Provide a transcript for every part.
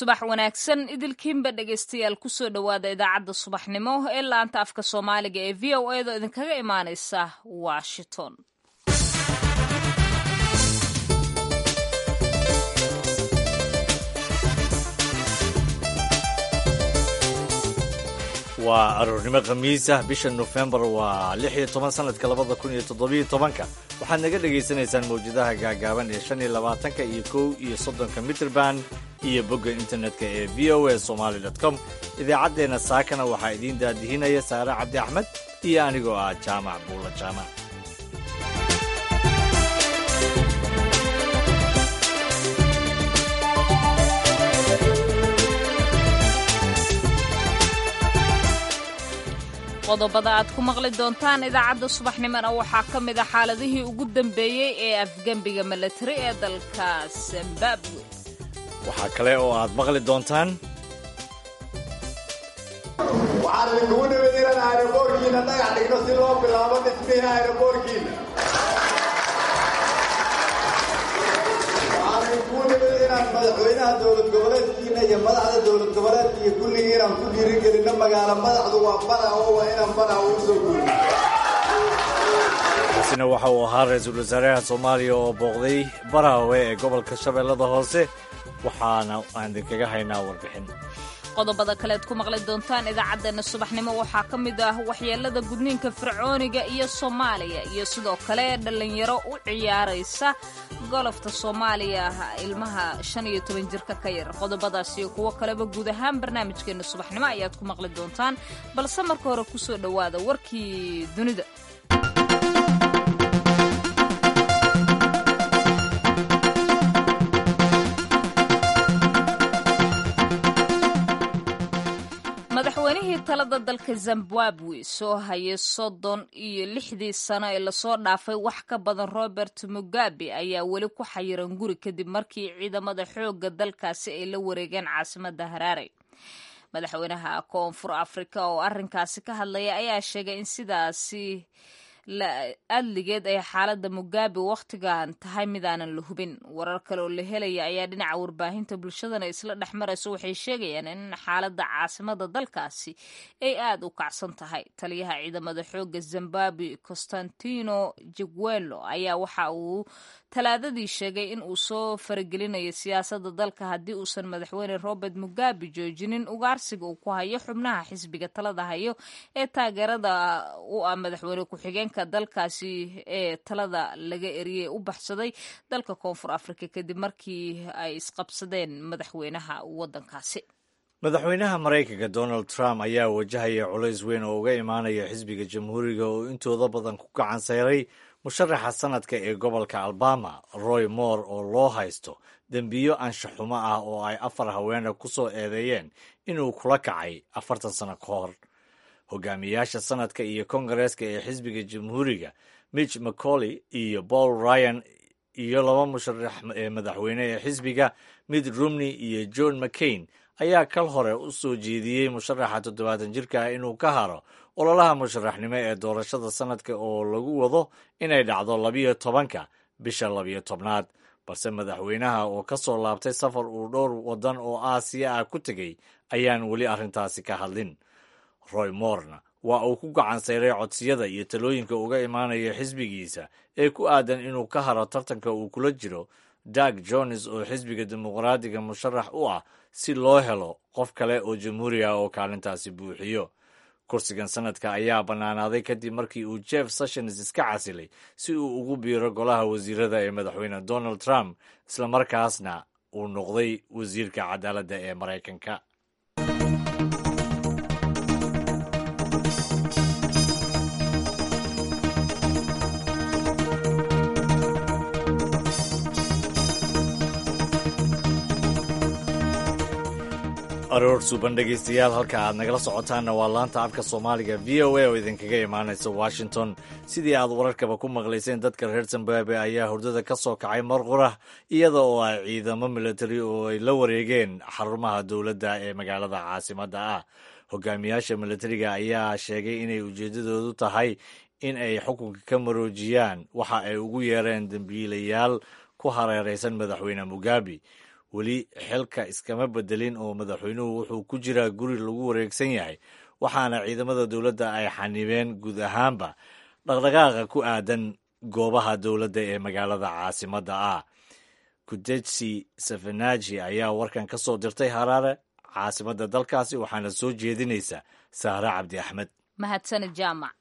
subax wanaagsan idilkiinba dhegaystayaal kusoo dhowaada idaacadda subaxnimo ee laanta afka soomaaliga ee v o edo idinkaga imaaneysa washington waa aroornimo khamiis ah bisha nofembar waa lix iyo toban sanadka labada kun iyo toddobiyo tobanka waxaad naga dhagaysanaysaan mawjadaha gaagaaban ee shan iyo labaatanka iyo kow iyo soddonka mitrband iyo bogga internetka ee v o a somaali com idaacaddeenna saakana waxaa idiin daadihinaya saare cabdi axmed iyo anigoo ah jaamac buulla jaamac qodobada aad ku maqli doontaan idaacadda subaxnimona waxaa ka mid a xaaladihii ugu dambeeyey ee afgembiga milatari ee dalka zimbabwe waxaa kale oo aad maqli doontaan waxaan idinkugu nimid inaan aeroboorkiina dhagax dhigno si loo bilaabo dhismihi aeroboorkiina waxaan idinkugu nimid inaan madaxweynaha dowlad goboleedkiina iyo madaxda dowlad goboleedka iyo kulligii inaan ku dhiirigelinno magaalo madaxdu waa barawo waa inaan barawo u soo guurino kaasina waxa uu ahaa ra-iisul wasaaraha soomaaliya oo booqday baraawe ee gobolka shabeellada hoose waxaana aan idinkaga haynaa warbixin qodobada kaleed ku maqli doontaan idaacaddeenna subaxnimo waxaa ka mid ah waxyeelada gudniinka fircooniga iyo soomaaliya iyo sidoo kale dhallinyaro u ciyaaraysa golofta soomaaliya ilmaha shan iyo toban jirka ka yar qodobadaas iyo kuwo kaleba guud ahaan barnaamijkeenna subaxnimo ayaad ku maqli doontaan balse marka hore kusoo dhowaada warkii dunida madaxweynihii talada dalka zimbabwe soo hayay soddon iyo lixdii sano ee lasoo dhaafay wax ka badan robert mugabe ayaa weli ku xayiran guri kadib markii ciidamada xoogga dalkaasi ay la wareegeen caasimadda haraare madaxweynaha koonfur afrika oo arrinkaasi ka hadlaya ayaa sheegay in sidaasi adligeed ay xaaladda mugabe wakhtigan tahay midaanan la hubin warar kale oo la helaya ayaa dhinaca warbaahinta bulshadana isla dhex marayso waxay sheegayaan in xaaladda caasimada dalkaasi ay aada u kacsan tahay taliyaha ciidamada xoogga zimbabwe constantino jiguelo ayaa waxa uu talaadadii sheegay in uu soo faragelinayo siyaasadda dalka haddii uusan madaxweyne robert mugabe joojinin ugaarsiga uu ku hayo xubnaha xisbiga talada hayo ee taageerada u ah madaxweyne ku-xigeenka dalkaasi ee talada laga eriyey u baxsaday dalka koonfur afrika kadib markii ay isqabsadeen madaxweynaha waddankaasi madaxweynaha maraykanka donald trump ayaa wajahaya culays weyn oo uga imaanaya xisbiga jamhuuriga oo intooda badan ku gacan sayray musharaxa sanadka ee gobolka alabama roy moore oo loo haysto dembiyo anshaxumo ah oo ay afar haweena ku soo eedeeyeen inuu kula kacay afartan sano ka hor hogaamiyaasha sanadka iyo kongareeska ee xisbiga jamhuuriga mitch mccolley iyo paul ryan iyo laba musharax ee madaxweyne ee xisbiga mitt romney iyo john mccain ayaa kal hore u soo jeediyey musharaxa toddobaatan jirka ah inuu ka haro ololaha musharaxnimo ee doorashada sanadka oo lagu wado inay dhacdo labiyo tobanka bisha labiyo tobnaad balse madaxweynaha oo ka soo laabtay safar uu dhowr waddan oo aasiya ah ku tegey ayaan weli arrintaasi ka hadlin roy morna waa uu ku gacan sayray codsiyada iyo talooyinka uga imaanaya xisbigiisa ee ku aadan inuu ka haro tartanka uu kula jiro dag jones oo xisbiga dimuqraadiga musharax u ah si loo helo qof kale oo jamhuuri ah oo kaalintaasi buuxiyo kursigan sanadka ayaa bannaanaaday kadib markii uu jeff sessions iska casilay si uu ugu biiro golaha wasiirada ee madaxweyne donald trump islamarkaasna uu noqday wasiirka cadaaladda ee maraykanka aroor suuban dhegaystayaal halka aad nagala socotaanna waa laanta afka soomaaliga v o a oo idinkaga imaanaysa washington sidii aad wararkaba ku maqlayseen dadka reer zimbabwe ayaa hurdada ka soo kacay marqurah iyada oo ay ciidamo militari oo ay la wareegeen xarumaha dowladda ee magaalada caasimadda ah hogaamiyaasha militariga ayaa sheegay inay ujeeddadoodu tahay in ay xukunka ka maroojiyaan waxa ay ugu yeereen dembiilayaal ku hareeraysan madaxweyne mugabe weli xilka iskama bedelin oo madaxweynuhu wuxuu ku jiraa guri lagu wareegsan yahay waxaana ciidamada dowladda ay xanibeen guud ahaanba dhaqdhaqaaqa ku aadan goobaha dowladda ee magaalada caasimadda ah kudetsi safanaji ayaa warkan ka soo dirtay haraare caasimadda dalkaasi waxaana soo jeedinaysa sahre cabdi axmed mahadsane jaamac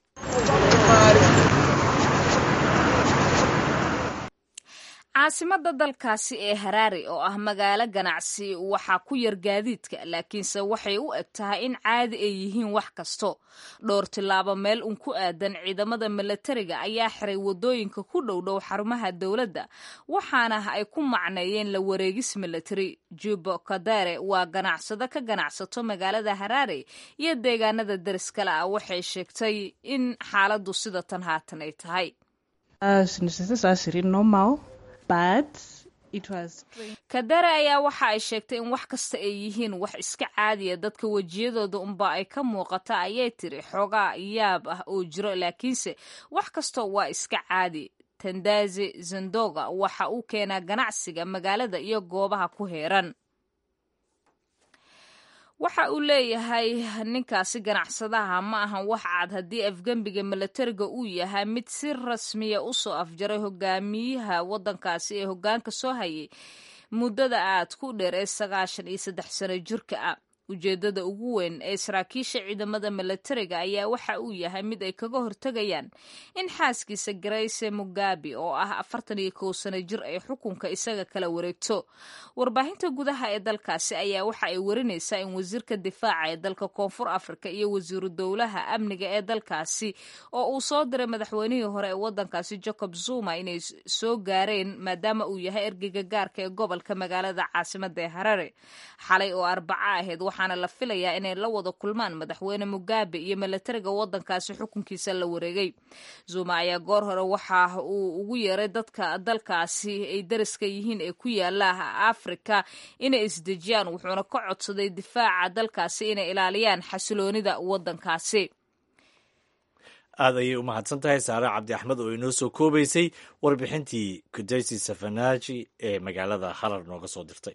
caasimadda dalkaasi ee haraari oo ah magaalo ganacsi waxaa ku yar gaadiidka laakiinse waxay u eg tahay in caadi ay yihiin wax kasto dhowr tillaabo meel un ku aadan ciidamada milatariga ayaa xiray waddooyinka ku dhowdhow xarumaha dowladda waxaana ay ku macneeyeen la wareegis milatari jubo kadare waa ganacsado ka ganacsato magaalada haraare iyo deegaanada deriskale ah waxay sheegtay in xaaladdu sida tan haatan ay tahay kadare ayaa waxa ay sheegtay in wax kasta ay yihiin wax iska caadiya dadka wejiyadooda unba ay ka muuqata ayay tiri xoogaa yaab ah oo jiro laakiinse wax kasta waa iska caadi tandazi zandoga waxa uu keenaa ganacsiga magaalada iyo goobaha ku heeran waxa uu leeyahay ninkaasi ganacsadaha ma ahan wax cad haddii afgembiga milatariga uu yahay mid si rasmiya usoo afjaray hogaamiyaha waddankaasi ee hoggaanka soo hayay muddada aad ku dheer ee sagaashan iyo saddex sano jirka ah ujeeddada ugu weyn ee saraakiisha ciidamada milatariga ayaa waxa uu yahay mid ay kaga hortegayaan in xaaskiisa garayse mugabe oo ah afartan iyo kow sano jir ay xukunka isaga kala wareegto warbaahinta gudaha ee dalkaasi ayaa waxa ay warinaysaa in wasiirka difaaca ee dalka koonfur afrika iyo wasiiru dowlaha amniga ee dalkaasi oo uu soo diray madaxweynihii hore ee waddankaasi jacob zuma inay soo gaareen maadaama uu yahay ergeyga gaarka ee gobolka magaalada caasimada ee harare xalay oo arbaca ahayd waxaana la filayaa inay la wada kulmaan madaxweyne mugabe iyo milatariga waddankaasi xukunkiisa la wareegay zuma ayaa goor hore waxa uu ugu yeeray dadka dalkaasi ay dariska yihiin ee ku yaala afrika inay isdejiyaan wuxuuna ka codsaday difaaca dalkaasi inay ilaaliyaan xasiloonida waddankaasi aad ayay u mahadsan tahay saare cabdi axmed oo inoo soo koobaysay warbixintii kudaysi safanaji ee magaalada harar nooga soo dirtay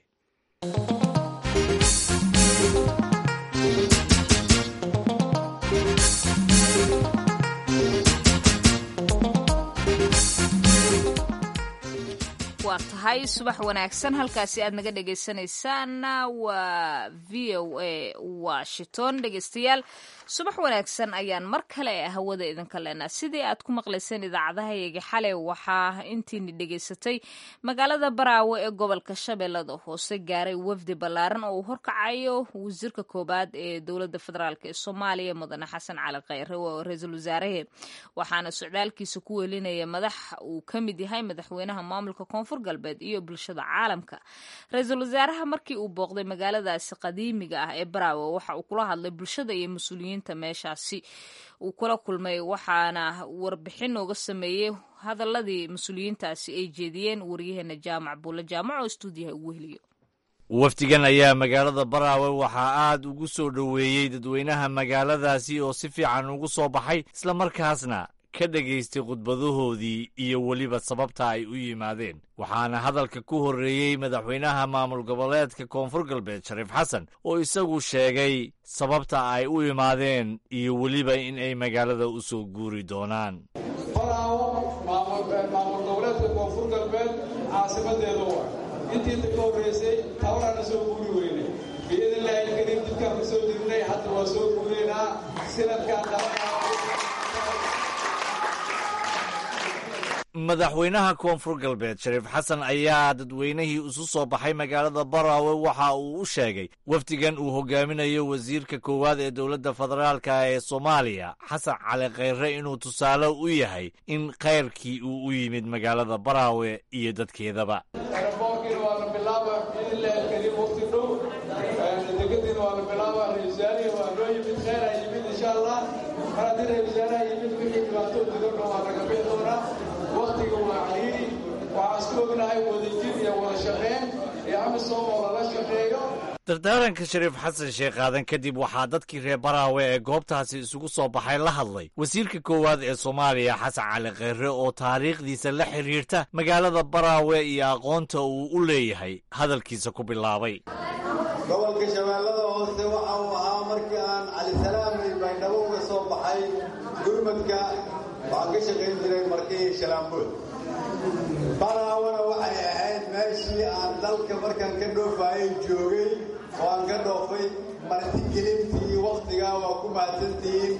waa tahay subax wanaagsan halkaasi aad naga dhegaysanaysaanna waa v o a washington dhegaystayaal subax wanaagsan ayaan mar kale hawada idinka leenaa sidii aad ku maqlayseen idaacadahayaga xalay waxaa intiini dhegaysatay magaalada baraawe ee gobolka shabeellada hoose gaaray wafdi ballaaran oo uu horkacayo wasiirka koobaad ee dowladda federaalk ee soomaaliya mudane xasan cali khayre oo ra-iisul wasaarahe waxaana socdaalkiisa ku welinaya madax uu ka mid yahay madaxweynaha maamulka koonfur galbeed iyo bulshada caalamka ra-iisul wasaaraha markii uu booqday magaaladaasi qadiimiga ah ee baraawe waxa uu kula hadlay bulshada iyo mas-uuliyiinta meeshaasi uu kula kulmay waxaana warbixin nooga sameeyey hadaladii mas-uuliyiintaasi ay jeediyeen waryaheena jaamac buulle jaamac oo stuudiyaha ugu heliyo wafdigan ayaa magaalada baraawe waxaa aad ugu soo dhoweeyey dadweynaha magaaladaasi oo si fiican ugu soo baxay islamarkaasna ka dhegaystay khudbadahoodii iyo weliba sababta ay u yimaadeen waxaana hadalka ku horreeyey madaxweynaha maamul goboleedka koonfur galbeed shariif xasan oo isagu sheegay sababta ay u imaadeen iyo weliba in ay magaalada u soo guuri doonaan baraawo maamul goboleedka koonfur galbeed caasimadeeda waa intii inta ka horreysay tabarana soo guuri weynay biidnillaahi kariim dibkaan ku soo jirnay hadda waa soo guuraynaa sinadkaan dhalanaa madaxweynaha koonfur galbeed shariif xasan ayaa dadweynihii isu soo baxay magaalada baraawe waxa uu u sheegay wafdigan uu hogaaminayo wasiirka koowaad ee dowladda federaalka ee soomaaliya xasan cali khayre inuu tusaale u yahay in khayrkii uu u yimid magaalada baraawe iyo dadkeedaba eraboorkiina waa la bilaaba biidnillaahi alkariim waqti dhow degadiina waa la bilaaba ra-iisaanihi waa noo yimid kheyra yimid insha allah mar haddii ra-iisaanaha yimid wixii dhibaatoo digadho waa laga bixi doonaa waktiga waa caliiri waxaan isku ognahay wadajir iyo wada shaqeyn ee amisom oo lala shaqeeyo dardaaranka shariif xasan sheekh aadan kadib waxaa dadkii reer baraawe ee goobtaasi isugu soo baxay la hadlay wasiirka koowaad ee soomaaliya xasan cali kheyre oo taariikhdiisa la xidhiirta magaalada baraawe iyo aqoonta uu u leeyahay hadalkiisa ku bilaabay gobolka shabeellada hoose waxa uu ahaa markii aan calisalaamay baydhabo uga soo baxay gurmadka waxaan ka shaqayn jiray markii shalaambood baraawana waxay ahayd meeshii aan dalka markaan ka dhoofaayay joogay oo aan ka dhoofay martigelintii wakhtigaa waa ku mahadsantihiin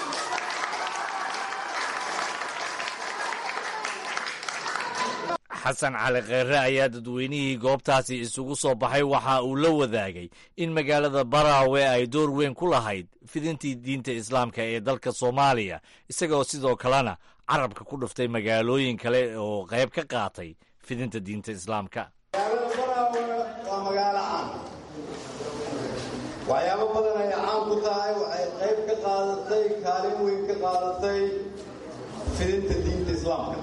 xasan cali kheyre ayaa dadweynihii goobtaasi isugu soo baxay waxa uu la wadaagay in magaalada baraawe ay door weyn ku lahayd fidintii diinta islaamka ee dalka soomaaliya isagoo sidoo kalena carabka ku dhuftay magaalooyin kale oo qayb ka qaatay fidinta diinta islaamka magaalada baraawe waa magaalo caan waxyaabo badan ay caan ku tahay waxay qayb ka qaadatay kaalin weyn ka qaadatay fidinta diinta islaamka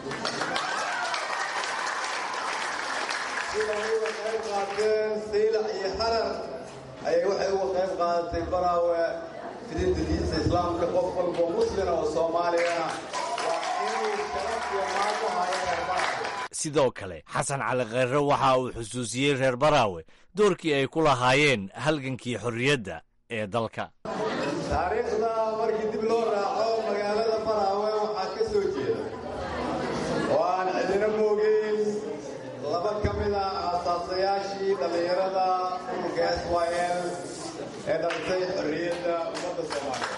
siday uga qayb qaateen saylac iyo harar ayay waxay uga qayb qaadatay baraawe fidinta diinta islaamka qof walboo muslina oo soomaaliyana waa inuu sharaf iyo maan ku hayo reer baraawe sidoo kale xasan cali kheyre waxa uu xusuusiyey reer baraawe doorkii ay ku lahaayeen halgankii xorriyadda ee dalka taariikhda markii dib loo raaco magaalada baraawe waxaa ka soo jeeda oo aan cidina moogeyn laba ka mid ah aasaasayaashii dhallinyarada ururka s y l ee dhalisay xorriyadda ummadda soomaaliya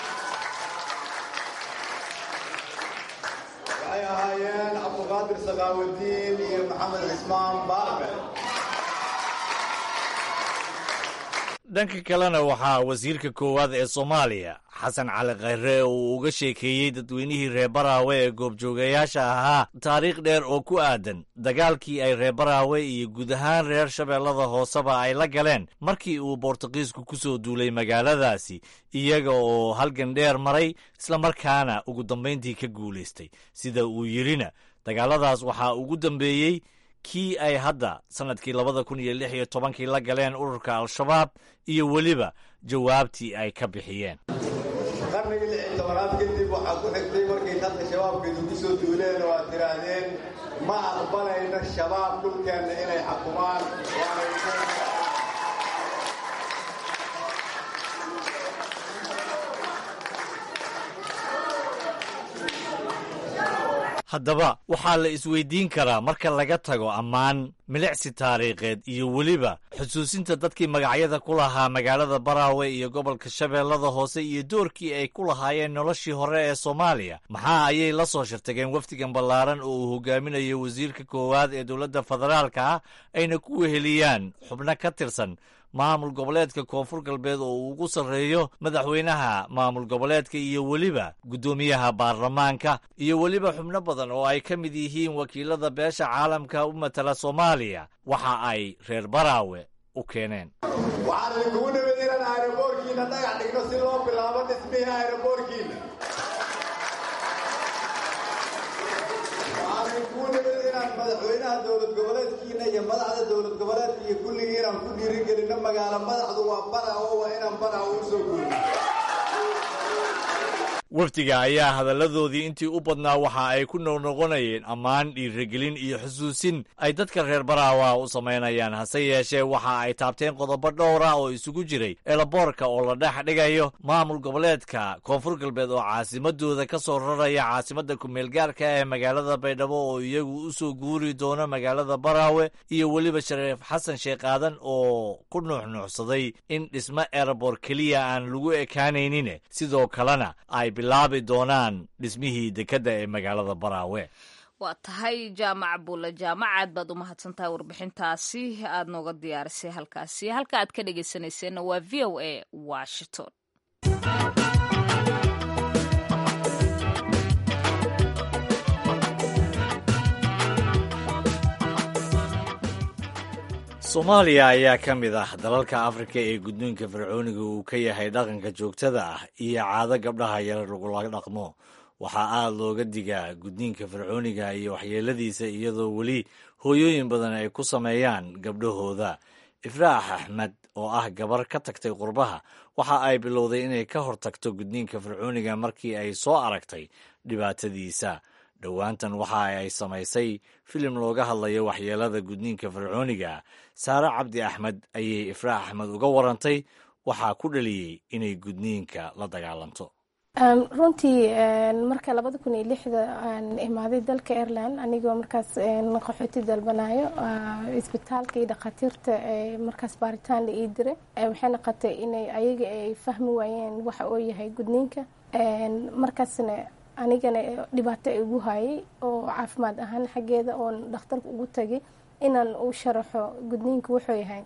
waxay ahaayeen cabduqaadir sakaawadiin iyo maxamed cismaan baarbe dhanka kalena waxaa wasiirka koowaad ee soomaaliya xasan cali kheyre uu uga sheekeeyey dadweynihii reer baraawe ee goobjoogayaasha ahaa taariikh dheer oo ku aadan dagaalkii ay reer baraawe iyo guud ahaan reer shabeellada hooseba ay la galeen markii uu boortaqiisku ku soo duulay magaaladaasi iyaga oo halgan dheer maray islamarkaana ugu dambayntii ka guulaystay sida uu yidhina dagaaladaas waxaa ugu dambeeyey kii ay hadda sannadkii labada kun iyo lix iyo tobankii la galeen ururka al-shabaab iyo weliba jawaabtii ay ka bixiyeen qarnigii lix iyo tobanaad kadib waxaa ku xigtay markay hadda shabaabka idugu soo duuleen oo aad tidhaahdeen ma aqbalayno shabaab dhulkeenna inay xakumaan waanay haddaba waxaa la isweydiin karaa marka laga tago ammaan milicsi taariikheed iyo weliba xusuusinta dadkii magacyada ku lahaa magaalada baraawe iyo gobolka shabeellada hoose iyo doorkii ay ku lahaayeen noloshii hore ee soomaaliya maxaa ayay la soo shirtageen wafdigan ballaaran oo uu hogaaminayo wasiirka koowaad ee dowladda federaalka ah ayna ku weheliyaan xubno ka tirsan maamul goboleedka koonfur galbeed oo uu ugu sarreeyo madaxweynaha maamul goboleedka iyo weliba guddoomiyaha baarlamaanka iyo weliba xubno badan oo ay ka mid yihiin wakiilada beesha caalamka u matala soomaaliya waxa ay reer baraawe u keeneen waxaan idinkugu nimid inaan aeroboorkiina dhagax dhigno si loo bilaabo dhismihii aeroboorkiina waxaan idinkugu nimid inaan madaxweynaha dowlad goboleedkiina iyo madaxda dowlad goboleedka iyo kulligii inaan ku dhiirigelinno magaalo madaxdu waa baraawo waa inaan baraawo u soo guurino wafdiga ayaa hadalladoodii intii u badnaa waxa ay ku noqnoqonayeen ammaan dhiirigelin iyo xusuusin ay dadka reer baraawa u samaynayaan hase yeeshee waxa ay taabteen qodobo dhowr ah oo isugu jiray eelaboorka oo la dhex dhigayo maamul goboleedka koonfur galbeed oo caasimadooda ka soo raraya caasimadda kumeelgaarka ee magaalada baydhabo oo iyagu u soo guuri doono magaalada baraawe iyo weliba shariif xasan sheekh aadan oo ku nuuxnuuxsaday in dhismo erebor keliya aan lagu ekaanaynin sidoo kalena ay bilaabi doonaan dhismihii dekedda ee magaalada baraawe waa tahay jaamac bulle jaamac aad baad u mahadsantahay warbixintaasi aad nooga diyaarisay halkaasi halka aad ka dhegaysanayseena waa v o a washington soomaaliya ayaa ka mid ah dalalka afrika ee gudniinka fircooniga uu ka yahay dhaqanka joogtada ah iyo caado gabdhaha yar lagula dhaqmo waxaa aad looga digaa gudniinka fircooniga iyo waxyeeladiisa iyadoo weli hooyooyin badan ay ku sameeyaan gabdhahooda ifraax axmed oo ah gabar ka tagtay qurbaha waxa ay bilowday inay ka hortagto gudniinka fircooniga markii ay soo aragtay dhibaatadiisa dhowaantan waxa ay samaysay filim looga hadlayo waxyeelada gudniinka fircooniga saare cabdi axmed ayay ifraax axmed uga warantay waxaa ku dhaliyey inay gudniinka la dagaalanto runtii marka labada kun iyo lixda aan imaaday dalka ireland anigoo markaas qaxooti dalbanayo isbitaalka iyo dhakhaatiirta markaas baaritaan la ii diray waxay noqotay inay ayaga ay fahmi waayeen waxa uu yahay gudniinka markaasna anigana dhibaato igu hayay oo caafimaad ahaan xaggeeda oon dhakhtarka ugu tagay inaan u sharaxo gudniinka wuxuu yahay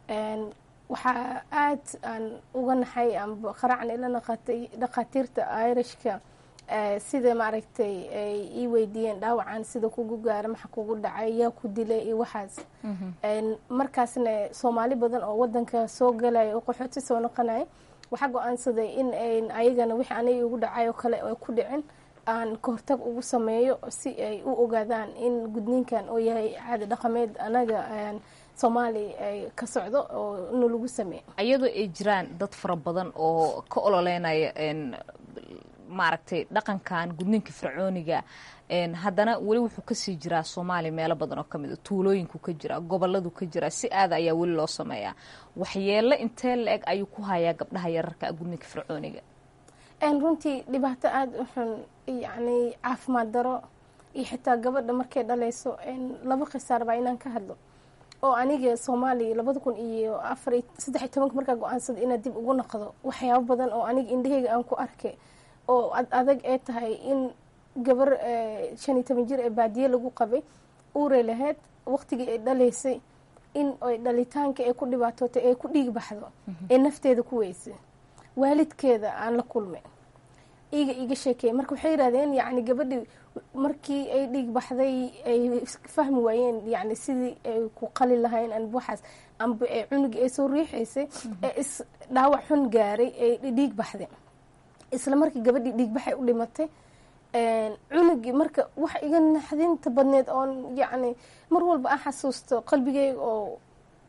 waxaa aad aan uga naxay amba qaracan ila naqatay dhakhaatiirta irishka sida maaragtay ay ii weydiiyeen dhaawacan sida kugu gaara maxa kugu dhacay yaa ku dilay iyo waxaas markaasna soomaali badan oo wadanka soo galaya oo qaxooti soo noqonaya waxaa go-aansaday in ayn ayagana wixii aniga igu dhacay oo kale ay ku dhicin aan kahortag ugu sameeyo si ay u ogaadaan in gudniinkan oo yahay caadi dhaqameed anaga soomaali ay ka socdo oo ina lagu sameeyo iyadoo ay jiraan dad fara badan oo ka ololeynaya maaragtay dhaqankan gudniinka fircooniga haddana weli wuxuu kasii jiraa soomaaliya meelo badan oo kamid a tuulooyinku ka jira goboladu ka jira si aada ayaa weli loo sameeyaa waxyeelo intee la-eg ayuu ku hayaa gabdhaha yararka gudniinka fircooniga runtii dhibaato aada u xun yacni caafimaad daro iyo xitaa gabadha markay dhalayso laba khisaar baa inaan ka hadlo oo aniga soomaaliya labada kun iyo afar saddex iyo tobanka markaa go-aansada inaad dib ugu noqdo waxyaabo badan oo aniga indhaheyga aan ku arkay oo adag ee tahay in gabar shan iyo toban jir ee baadiye lagu qabay uuray lahayd waqtigii ay dhalaysay in ay dhalitaanka ay ku dhibaatootay ay ku dhiig baxdo ee nafteeda ku weysay waalidkeeda aan la kulmay iga iga sheekeey marka waxay yidhahdeen yacni gabadhii markii ay dhiig baxday ay fahmi waayeen yacni sidii ay ku qali lahayn anba waxaas amba ee cunugii ay soo riixaysay ee is dhaawac xun gaaray ay dhiig baxday isla markii gabadhii dhiig baxay u dhimatay cunugii marka wax iga naxdinta badneed oon yacni mar walba aan xasuusto qalbigeyga oo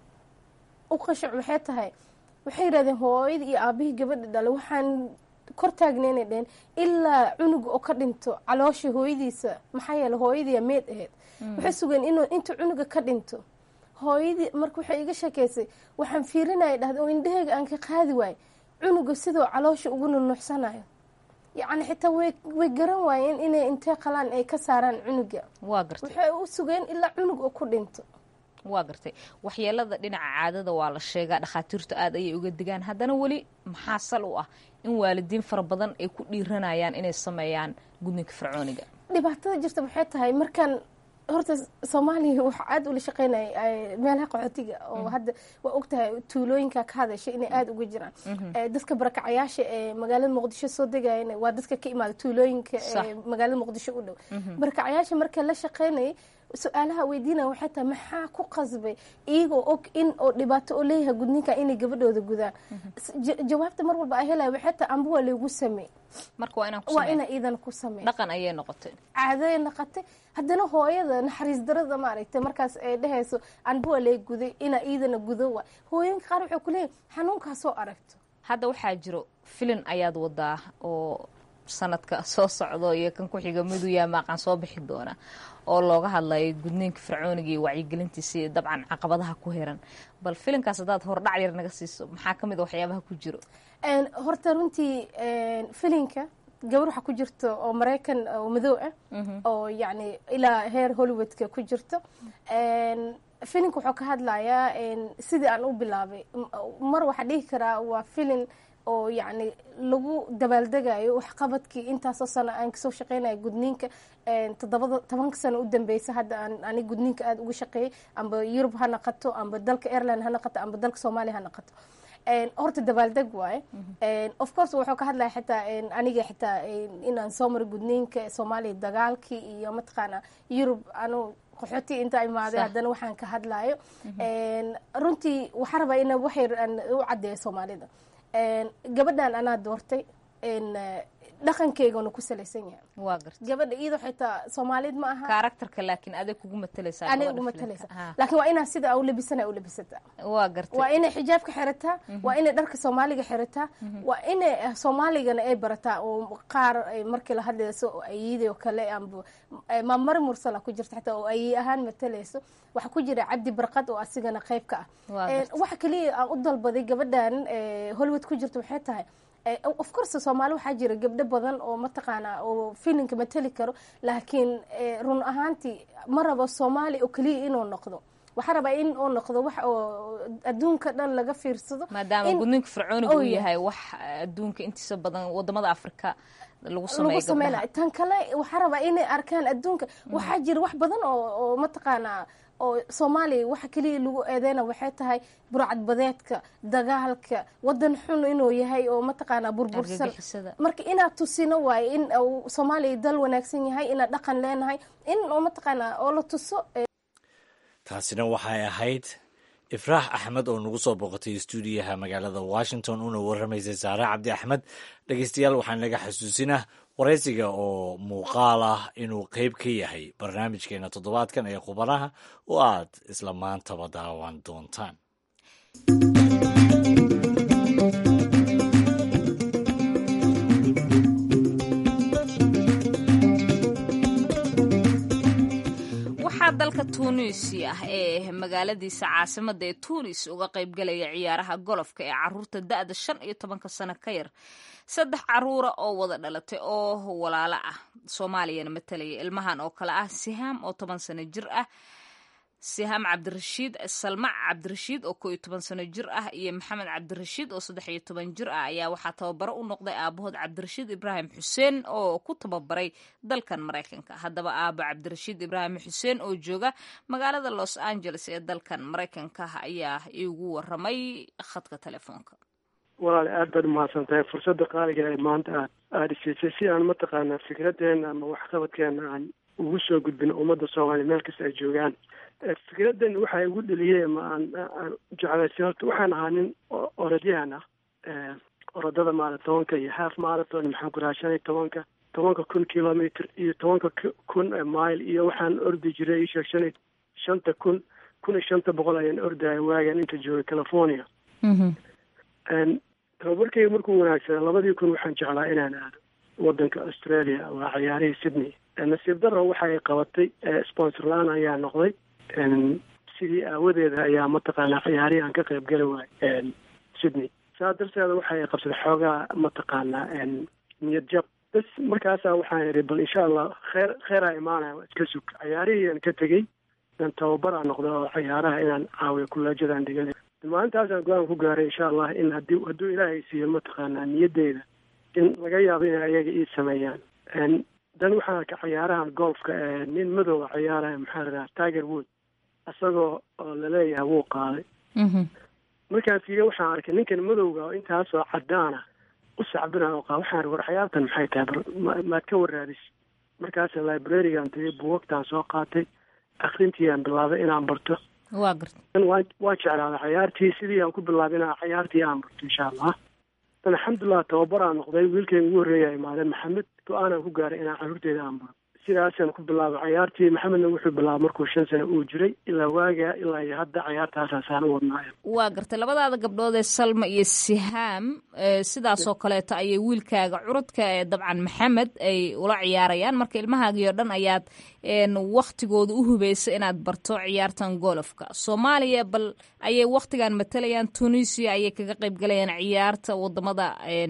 u qashac waxay tahay waxay yidhahdeen hooyadii iyo aabihii gabadha dhalay waxaan kor taagneynay dheheen ilaa cunuga oo ka dhinto caloosha hooyadiisa maxaa yeele hooyadiiya meed ahayd waxay sugeen inuu intuu cunuga ka dhinto hooyadii marka waxay iga sheekeysay waxaan fiirinaya dhahda oo indhaheyga aan ka qaadi waay cunuga sidoo caloosha ugu nunuucsanayo yacni xitaa way way garan waayeen inay intee qalaan ay ka saaraan cunuga waa gartay waxay u sugeen ilaa cunug oo ku dhinto waa gartay waxyeelada dhinaca caadada waa la sheegaa dhakhaatiirtu aad ayay uga digaan haddana weli maxaa sal u ah in waalidiin fara badan ay ku dhiiranayaan inay sameeyaan gudniinka fircooniga dhibaatada jirta waxay tahay markaan horta soomaaliya waxaa aada ula shaqeynaya meelaha qaxootiga oo hadda waa ogtahay tuulooyinka ka hadashay inay aada uga jiraan dadka barakacayaasha ee magaalada muqdisho soo degayan waa dadka ka imaada tuulooyinka ee magaalada muqdisho u dhow barakacayaasha marka la shaqeynayay su-aalaha weydiinaya waxay tahay maxaa ku qasbay iyagoo og in oo dhibaato oo leeyahay gudniinka inay gabadhooda gudaan jawaabta mar walba ay helaya waxay tahay amba waa laygu samey marka waa inaan ku waa sameyn ina iidan ku samey dhaqan ayay noqotay caaday noqotay haddana hooyada naxariis darada maaragtay markaas ay dhehayso anba waa lay guday ina iidana gudo wa hooyinka qaar waxay ku leeyihin xanuunkaa soo aragto hadda waxaa jiro filin ayaad wadaa oo sanadka soo socdo iyo kan ku-xiga miduya maaqan soo bixi doona oo looga hadlayo gudniinka fircooniga iyo wacyigelintiisa iyo dabcan caqabadaha ku hiran bal filinkaas haddaad hordhac yar naga siiso maxaa ka mid a waxyaabaha ku jiro horta runtii filinka gabar waxaa ku jirto oo maraykan oo madow ah oo yacni ilaa heer hollywoodka ku jirto filinka wuxuu ka hadlayaa sidii aan u bilaabay mar waxaa dhihi karaa waa filin oo yacni lagu dabaaldegayo waxqabadkii intaasoo sano aan kasoo shaqeynaya gudniinka toddobada tobanka sano u dambeysa hadda aan ani gudniinka aada uga shaqeeyay amba yurub ha naqato amba dalka airline ha naqato amba dalka soomaaliya ha naqato horta dabaaldeg waaye of course wuxuu ka hadlaya xitaa aniga xitaa inaan soo maro gudniinka soomaaliya dagaalkii iyo mataqaana yurub anu qaxooti inta imaaday haddana waxaan ka hadlayo runtii waxaa rabaa ina waxyar aan u caddeeyo soomaalida gabadhan anaa doortay dhaqankeygana ku salaysan yahay waa garta gabadha iyadoo xitaa soomaalid ma aha karakterka laakiin aday kugu matalaysaa anay gabadha ugu filimka. matalaysa Ha, laakiin waa inaa sida u labisana u labisataa waa gartay waa inay xijaabka xirataa waa inay dharka soomaaliga xirataa waa inay eh, soomaaligana ay barataa oo qaar ay markii la hadlayso oo ayidoo kale amba eh, maamari mursala ku jirta xataa oo ayi ahaan matalayso waxaa ku jira cabdi barqad oo asigana qayb ka Waa ah Eh, gartay. waxa kaliya aan u dalbaday gabadhan eh, hollywood ku jirta waxay tahay Eh, of course soomaali waxaa jira gabdho badan oo mataqaana oo filinka matali karo laakiin eh, run ahaantii ma rabo soomaali oo keliya inuu noqdo waxaa rabaa in uu noqdo wax oo adduunka dhan laga fiirsado maadaama in gudniinka fircooniga Oh, uu yeah. yahay wax adduunka intiisa badan wadamada afrika lagu lagu sameeyo sameynaya gabdhaha tan kale waxaa rabaa inay arkaan adduunka waxaa jira wax badan oo oo mataqaanaa oo soomaaliya waxa keliya lagu eedeyna waxay tahay burcad badeedka dagaalka wadan xun inuu yahay oo mataqaanaa burbursan argagixisada marka inaad tusino waaye in uu soomaaliya dal wanaagsan yahay inaad dhaqan leenahay in oo mataqaanaa oo la tuso eh, taasina waxay ahayd ifraax axmed oo nagu soo booqatay stuudiyaha magaalada washington una warramaysay saare cabdi axmed dhegeystayaal waxaan naga xasuusinah waraysiga oo muuqaal ah inuu qeyb ka yahay barnaamijkeena toddobaadkan ee khubanaha oo aad isla maantaba daawan doontaan waxaa dalka tuunisia ee magaaladiisa caasimada ee tuunis uga qaybgalaya ciyaaraha golofka ee caruurta da-da shan iyo tobanka sano ka yar saddex caruura oo wada dhalatay oo walaalo ah soomaaliyana matalaya ilmahan oo kale ah sihaam oo toban sano jir ah sihaam cabdirashiid salmac cabdirashiid oo koo iyo toban sano jir ah iyo maxamed cabdirashiid oo saddex iyo toban jir ah ayaa waxaa tababaro u noqday aabahood cabdirashiid ibraahim xuseen oo ku tababaray dalkan maraykanka haddaba aabo cabdirashiid ibraahim xuseen oo jooga magaalada los angeles ee dalkan maraykanka ayaa iigu waramay khadka telefoonka walaal aad baad umahadsan tahay fursadda qaaliga ee maanta aad aada isiisay si aan mataqaanaa fikradeena ama waxqabadkeena aan ugu soo gudbin ummadda soomaaliya meel kasta ay joogaan fikradan waxaa igu dheliyey ama aan aan jeclaysay horta waxaan ahaa nin orodyahan ah orodada marathonka iyo half marathon maxaan ku rahaa shan iyo tobanka tobanka kun kilometer iyo tobanka kun mile iyo waxaan ordi jiray isheeg shan iyo shanta kun kun iyo shanta boqol ayaan ordaya waagan inta joogay california tababarkayga markuu wanaagsanaa labadii kun waxaan jeclaa inaan aado wadanka australia waa ciyaarihii sydney nasiib daro waxay qabatay sponsor la-aan ayaa noqday sidii aawadeeda ayaa mataqaanaa ciyaarihii aan ka qayb geli waayay sydney saa darteeda waxay qabsaday xoogaa mataqaanaa niyad jab bas markaasaa waxaan idhi bal insha allah kheer kheeraa imaanaya waa iska sug ciyaarihii aan ka tegey aan tababaraa noqda oo ciyaaraha inaan caawiyo kuleejadaan dhigan maalintaasaan go-aan ku gaaray insha allah in hadii hadduu ilaahay siiyo mataqaanaa niyadeyda in laga yaabo inay ayaga ii sameeyaan dan waxaan arkay ciyaarahan golfka nin madowa ciyaaraya maxaa la dhahaa tiger wood isagoo oo laleeyahay wuu qaaday markaan fiiriye waxaan arkay ninkan madowga oo intaasoo cadaana u sacbinaya oo qaa waxaan war ciyaartan maxay tahay bar maad ka waraadis markaasa librarigan tagay buugagtaan soo qaatay akrintiiaan bilaabay inaan barto waa garta waa waa jeclaaday ciyaartii sidii aan ku bilaabay inaan ciyaartii aan barto insha allah dan alxamdulilah tababaraan noqday wiilkayga ugu horreeya imaadeen maxamed go-aanaan ku gaaray inaan carruurteeda aan baro sidaasaan ku bilaabay ciyaartii maxamedna wuxuu bilaabay markuu shan sano uu jiray ilaa waagaa ilaa iyo hadda ciyaartaasaasaan u wadnaayo waa gartay labadaada gabdhood ee salma iyo sihaam sidaasoo kaleeto ayay wiilkaaga curudka ee dabcan maxamed ay ula ciyaarayaan marka ilmahaagii oo dhan ayaad waktigooda u hubaysa inaad barto ciyaartan golofka soomaaliya bal ayay waktigan matalayaan tunisia ayay kaga qayb galayaan ciyaarta wadamada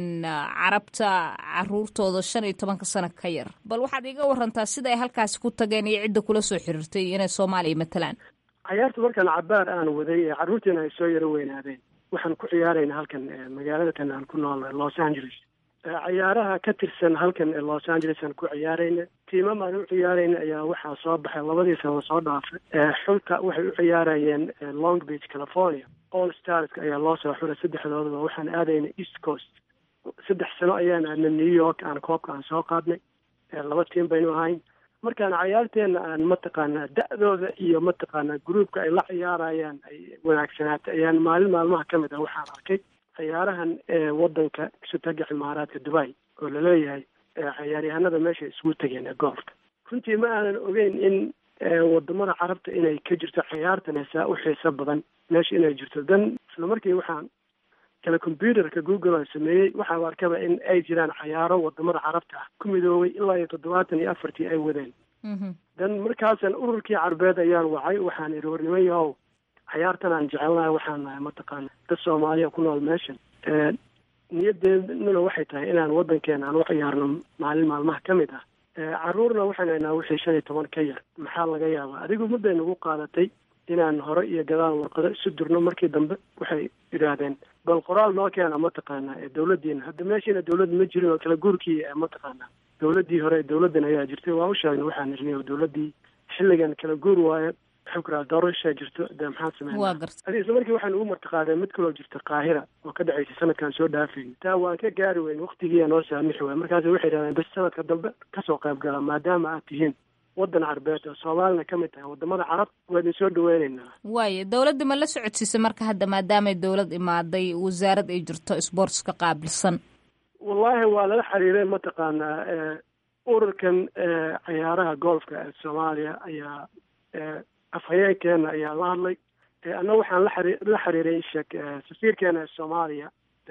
carabta caruurtooda shan iyo tobanka sano ka yar bal waxaad iga warantaa sida ay halkaasi ku tageen iyo cidda kula soo xiriirtay inay soomaaliya matalaan ciyaarta markaan cabaar aan waday carruurtiina ay soo yaro weynaadeen waxaan ku ciyaarayna halkan magaaladakan aan ku noolnahay los angeles ciyaaraha ka tirsan halkan ee los angeles aan ku ciyaarayna tiimam aan u ciyaarayna ayaa waxaa soo baxay labadii sano soo dhaafay xulka waxay u ciyaarayeen long beach california all starska ayaa loo soo xulay saddexdoodaba waxaan aadayna east coast saddex sano ayaan aadna new york aan koobka aan soo qaadnay laba tiim baynu ahayn markaan cayaarteena aan mataqaanaa da-dooda iyo mataqaanaa gruubka ay la ciyaarayaan ay wanaagsanaatay ayaan maalin maalmaha ka mid ah waxaan arkay ciyaarahan ee wadanka sutaga cimaaraadka dubai oo laleeyahay cayaaryahanada meesha isugu tegeen ee goolfka runtii ma aanan ogeyn in wadamada carabta inay ka jirto cayaartan heesaa u xiiso badan meesha inay jirto dan isla markii waxaan kale computerka google aan sameeyey waxaa arkaba in ay jiraan cayaaro wadamada carabta ah ku midoobay ilaa iyo toddobaatan iyo afartii ay wadeen dan markaasan ururkii carbeed ayaan wacay waxaan idhi warniman yahow cayaartan aan jecelnahay waxaan nahay mataqaana dad soomaaliya ku nool meeshan niyadeednuna waxay tahay inaan wadankeena aan u ciyaarno maalin maalmaha ka mid ah caruurna waxaan haynaa wixii shan iyo toban ka yar maxaa laga yaabaa adigu mudday nagu qaadatay inaan hore iyo gadaal warqado isu durno markii dambe waxay yidhaahdeen bal qoraal noo keena mataqaanaa ee dawladdiina hadda meeshiina dawlad ma jirin oo kala guurkii mataqaanaa dawladdii hore dawladdan ayaa jirtay waa u sheegnay waxaan irnay oo dawladdii xilligan kala guur waaye maxaan ku raha doorashaa jirto dee maxaan sameynaa adi isla markii waxaan ugu martiqaadeen mid kaloo jirta qaahira oo ka dhacaysay sanadkan soo dhaafayay taa waan ka gaari weyn waktigiiya noo saamixi waay markaas waxay yidhahdeen bes sanadka dambe kasoo qayb gala maadaama aad tihiin wadan carbeed oo soomaalina ka mid tahay wadamada carab waa idin soo dhaweyneynaa waayo dawladda ma la socodsiisay marka hadda maadaamay dawlad imaaday wasaarad ay jirto sportska qaabilsan wallaahi waa lala xiriiray mataqaanaa ururkan cayaaraha golfka ee soomaaliya ayaa afhayeenkeena ayaa la hadlay anna waxaan la xari la xiriiray sheek safiirkeena ee soomaaliya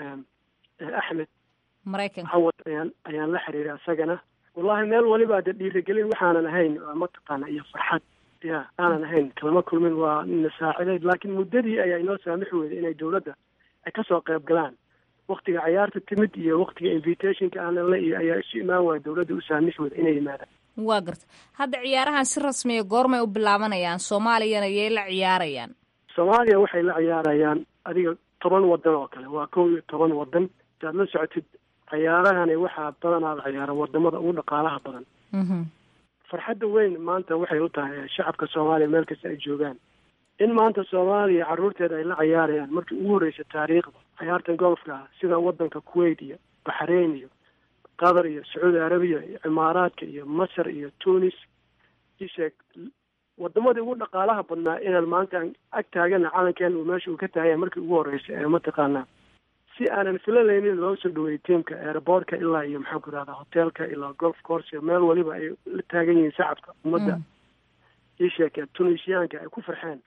axmed maraykanka cawad ayaan ayaan la xiriiray asagana wallahi meel waliba de dhiirigelin waxaanan ahayn mataqaana iyo farxad ya aanan ahayn kalama kulmin waa na saacideyd laakiin muddadii ayaa inoo saamixi weyday inay dawladda ay kasoo qayb galaan waktiga cayaarta timid iyo waktiga invitationka aanan la iyo ayaa isu imaan waaya dawladda u saamixi weyda inay yimaadaan waa garta hadda ciyaarahan si rasmiya goormay u bilaabanayaan soomaaliyana yay la ciyaarayaan soomaaliya waxay la ciyaarayaan adiga toban wadan oo kale waa kow iyo toban wadan saad la socotid cayaarahani waxaa badanaa la ciyaara wadamada ugu dhaqaalaha badan farxadda weyn maanta waxay u tahay shacabka soomaaliya meel kasta ay joogaan in maanta soomaaliya carruurteeda ay la ciyaarayaan markii ugu horreysa taariikhda cayaartan golfka ah sida wadanka kuwait iyo baxrain iyo qatar iyo sacuudi arabiya iyo cimaaraadka iyo masar iyo tunis isheeg wadamadii ugu dhaqaalaha badnaa inaan maanta aan ag taagana calankeena uu meesha uu ka taagaya markii ugu horreysay ee mataqaanaa si aanan filanaynin loo soo dhaweeyey tiamka airboortka ilaa iyo maxaan ku rahdaa hotelka ilaa golf course meel waliba ay la taagan yihiin shacabka ummadda isheeke tunisiyaanka ay ku farxeen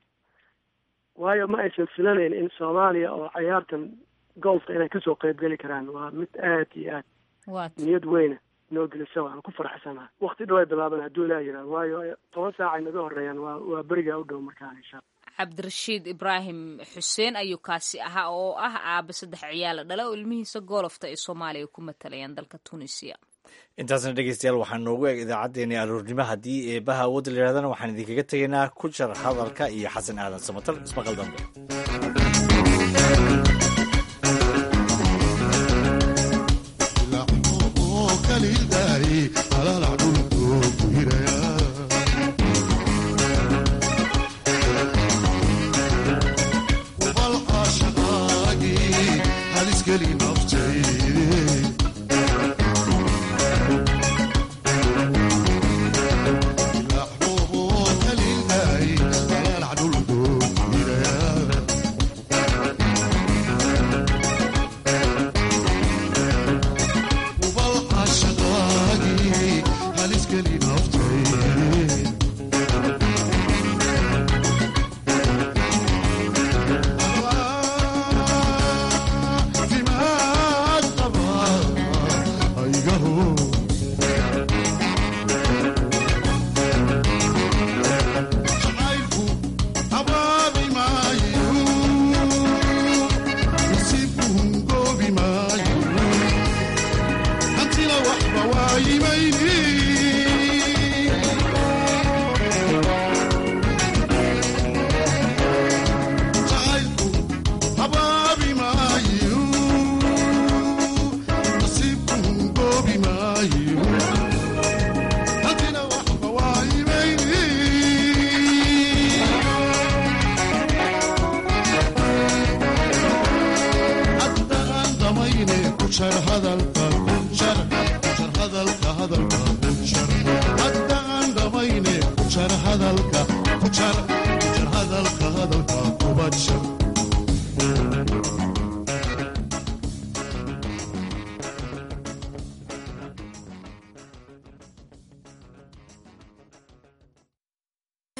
waayo ma aysan filanayn in soomaaliya oo cayaartan golfka inay kasoo qeybgeli karaan waa mid aad iyo aad niyad weyna noo gelisa waan ku farxsanaha wakti dhow ay bilaaban hadduu ilaa yihah waayo toban saac ay naga horeeyaan waa waa berigaa u dhow markaan insha cabdirashiid ibraahim xuseen ayuu kaasi ahaa oo ah aaba saddex ciyaala dhala oo ilmihiisa goolofta ay soomaaliya ku matalayaan dalka tunisiya intaasna dhegeystayaal waxaa noogu eg idaacaddeenii aroornimo haddii eebaha awoodda la yihahdana waxaan idinkaga tegaynaa ku jar hadalka iyo xasan aadan samatal ismaqal dambe hadalka hadalka kubadshar